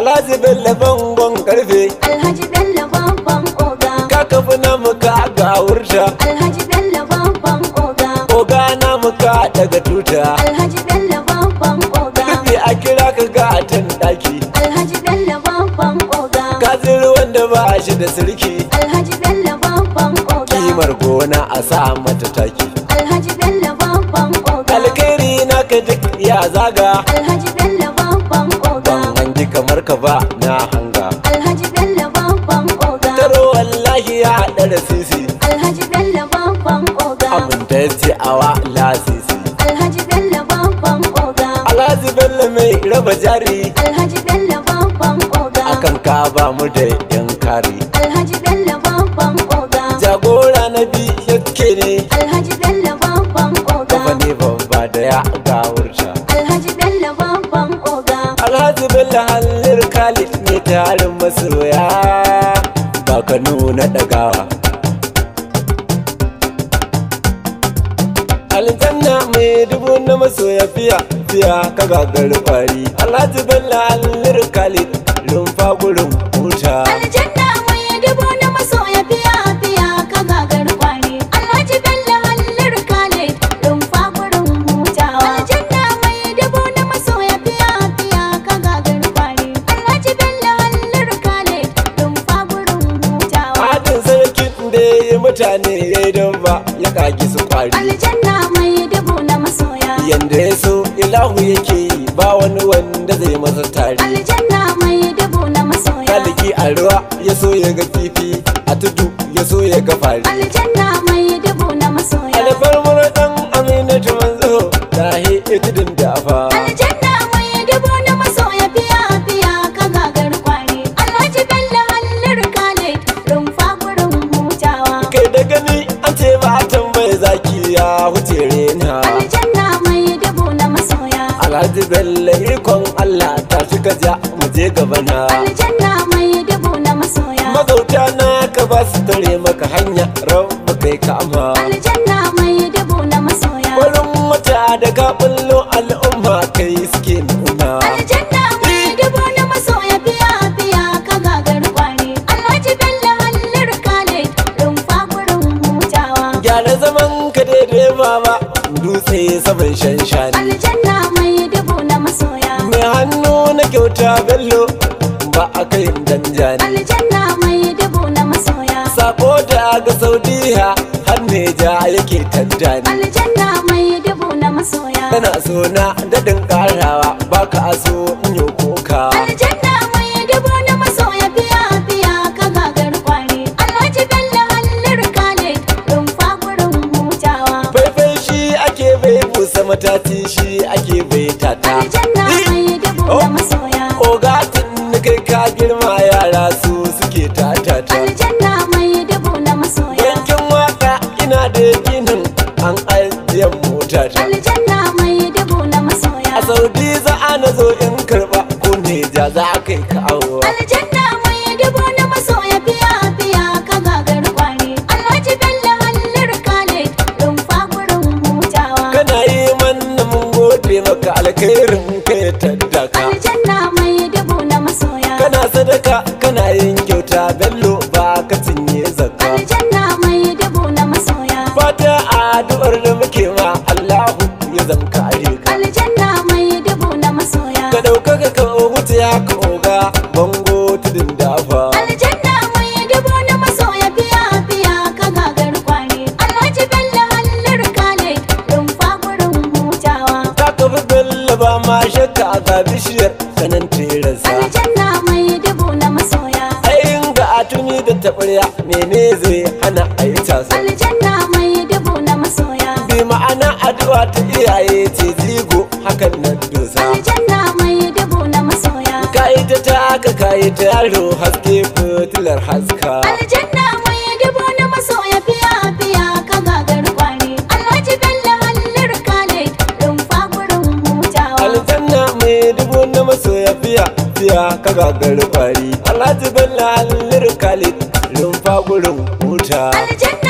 alhaji bello bangon karfe Alhaji Bello babban oga ka kafi na muka ga wurta Alhaji Bello babban oga oga na muka daga tuta Alhaji Bello babban oga karfe a kira ka ga tan daki Alhaji Bello babban oga ka ziri wanda ba shi da sirki Alhaji Bello babban oga kimar gona a sa mata taki Alhaji Bello babban oga alkhairi naka duk ya zaga Alhaji Bello babban oga ban hangi kamar ka ba na hanga Alhaji Bello babban oga taro wallahi ya haɗa da sisi Alhaji Bello babban oga abin da ya ce awa lasisi Alhaji Bello babban oga alhaji bello mai raba jari Alhaji Bello babban oga akan ka ba mu da yan kari Alhaji Bello babban oga jagora na bi yake ne Alhaji Bello babban oga kafa ne babba da ya gawurta Alhaji Bello babban oga alhaji bello halin khalid ne tarin masoya ba ka nuna ɗagawa aljanna mai dubu na masoya fiya fiya ka gagari kwari alhaji bello halin khalid rumfa gurin huta Aljanna mai dubu na masoya fiya fiya ka gagar kwari Alhaji Bello hallar Khalid rumfa gurin hutawa Aljanna mai dubu na masoya fiya fiya ka gagar kwari Alhaji Bello hallar Khalid rumfa gurin hutawa Hadin sarkin da ya yi mutane ya yi don ba ya kagi su kwari Aljanna mai dubu na masoya yanda ya so ilahu yake yi ba wani wanda zai masa tari Aljanna mai dubu na masoya kaliki a ruwa ya so ya ga kifi a tudu ya so ya ga fari Aljanna mai dubu na masoya alfarmar dan aminatu manzo ta hi itidin dafa Aljanna mai dubu na masoya fiya fiya ka gagar kwari Alhaji Bello hallar Khalid rumfa gurin hutawa kai da gani an ce ba a tambaye zaki ya huce rena Aljanna mai dubu na masoya alhaji bello ikon allah ta shiga ja mu je gaba na Aljanna mai dubu na masoya magauta na ka ba su tare maka hanya rabu kai kama Aljanna mai dubu na masoya Wurin wata da ka bullo al'umma kai suke nuna Aljanna mai dubu na masoya fiya fiya ka gagar kwari Alhaji Bello hallar Khalid rumfa gurin hutawa gyara zaman ka daidai baba dutse saman shanshani Aljanna mai dubu na masoya mai hannu na kyauta bello ba a kai danjani Aljanna mai dubu na masoya sako da ga saudiya har neja yake tantani Aljanna mai dubu na masoya kana so na daɗin ƙarawa baka so in yi koka Aljanna mai dubu na masoya fiya fiya ka gagar kwari Alhaji Bello hallar Khalid rumfa gurin hutawa faifai shi ake bai busa matati shi ake bai tata Aljanna mai dubu na masoya Ogatin kai ka girma yara su suke tatata Aljanna mai dubu na masoya Yankin waka ina da yakinin an ajiye mota ta Aljanna mai dubu na masoya A Saudi za a na zo in karba ko ne ja za a kai kawo Aljanna mai dubu na masoya fiya fiya ka gagar kwari Alhaji Bello hallar Khalid rumfa gurin hutawa Kana yi manna mun gode maka alkhairin kai tattaka Aljanna mai dubu na masoya Kana sadaka kana yin kyauta bello ba ka cinye zakka Aljanna mai dubu na masoya Fata addu'ar da muke ma Allahu ya zam kare ka Aljanna mai dubu na masoya Ka ɗaukaka ka wuce ya ka oga bango tudun dafa Aljanna mai dubu na masoya fiya fiya ka gagar kwari Alhaji Bello hallar Khalid rumfa gurin hutawa Ta kafi bello ba ma shakka ga bishiyar kanan terasa Aljanna mai dubu na masoya Ayin ga atuni da taɓarya mene zai hana a yi casa Aljanna mai dubu na masoya Bi ma'ana addu'a ta iyaye ce zigo hakan nan dosa Aljanna mai dubu na masoya Ka yi ta taka ka yi ta yaro haske fitilar haska Aljanna mai dubu na masoya fiya fiya ka gagar kwari Alhaji Bello hallar Khalid rumfa gurin hutawa aljanna mai dubu na masoya fiya fiya ka gagar kwari alhaji bello hallir khalid rumfa gurin huta Aljanna